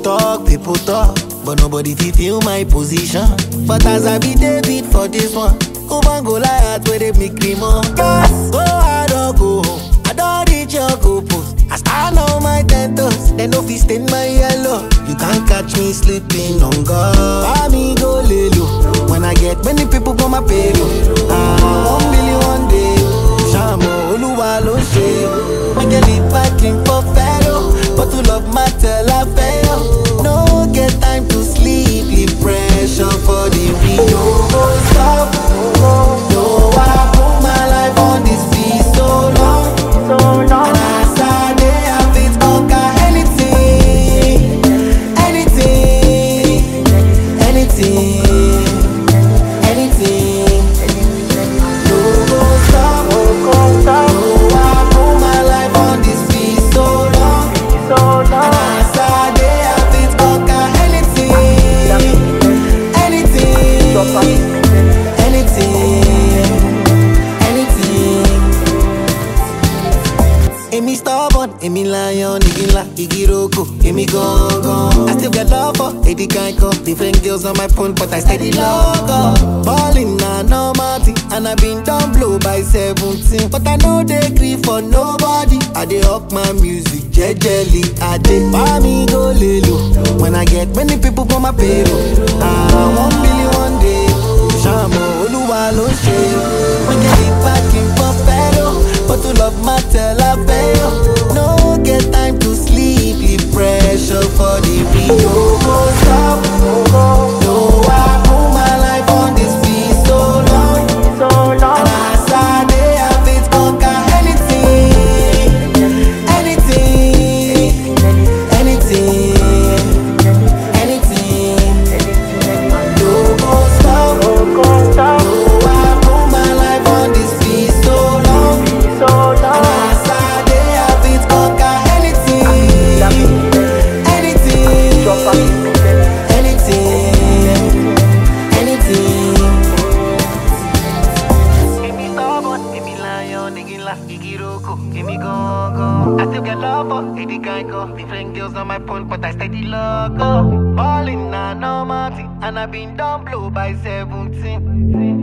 talk, people talk, but nobody fit feel my position. But as I be David for this one, Oban go Goliath where they make me more. Gas, go hard or go home. I don't reach your goal post. I stand on my ten toes, then no fit stain my yellow. You can't catch me sleeping on God. Buy me go lay low. When I get many people for my payroll. Ah, one billion one day. Shamo Oluwa ló ṣe. Make a leap back in for Pharaoh. But to love matter la fail. No get time to sleep, leave pressure for the real. No go stop. No, I put my life on this beat so long. And as I dey, I fit conquer anything, anything, anything, anything. No go stop. No, I put my life on this beat so long. And as I dey, I fit conquer anything, anything, anything. Èmi stubborn, èmi lion, igi ńlá, igi roko, èmi gangan. I still get love for Eddie Kanko. Different girls on my phone, but I steady love up. Ballin' na normal thing, and I been down blow by 17. But I no dey gree for nobody. I dey up my music jejely. I dey buy me go lelo. When I get many people for my payroll. Ah, one billion one day. Ṣàmù Olúwa ló ṣe. Wọ́n jẹ́ ìpàkì pọ̀ fẹ́ lọ. But to love matter la fail. No get time to sleep, leave pressure for the real. No go stop. No, I put my life on this beat so long. And as I dey, I fit conquer anything, anything, anything, anything. No go stop. No, I put my life on this beat so long. And as I dey, I fit conquer anything, anything, anything. Èmi stubborn, èmi lion, igi ńlá, igi roko, èmi gangan. I still get love for Eddie Kanko. Different girls on my phone, but I steady love up. Ballin' na normal thing, and I been down blow by 17.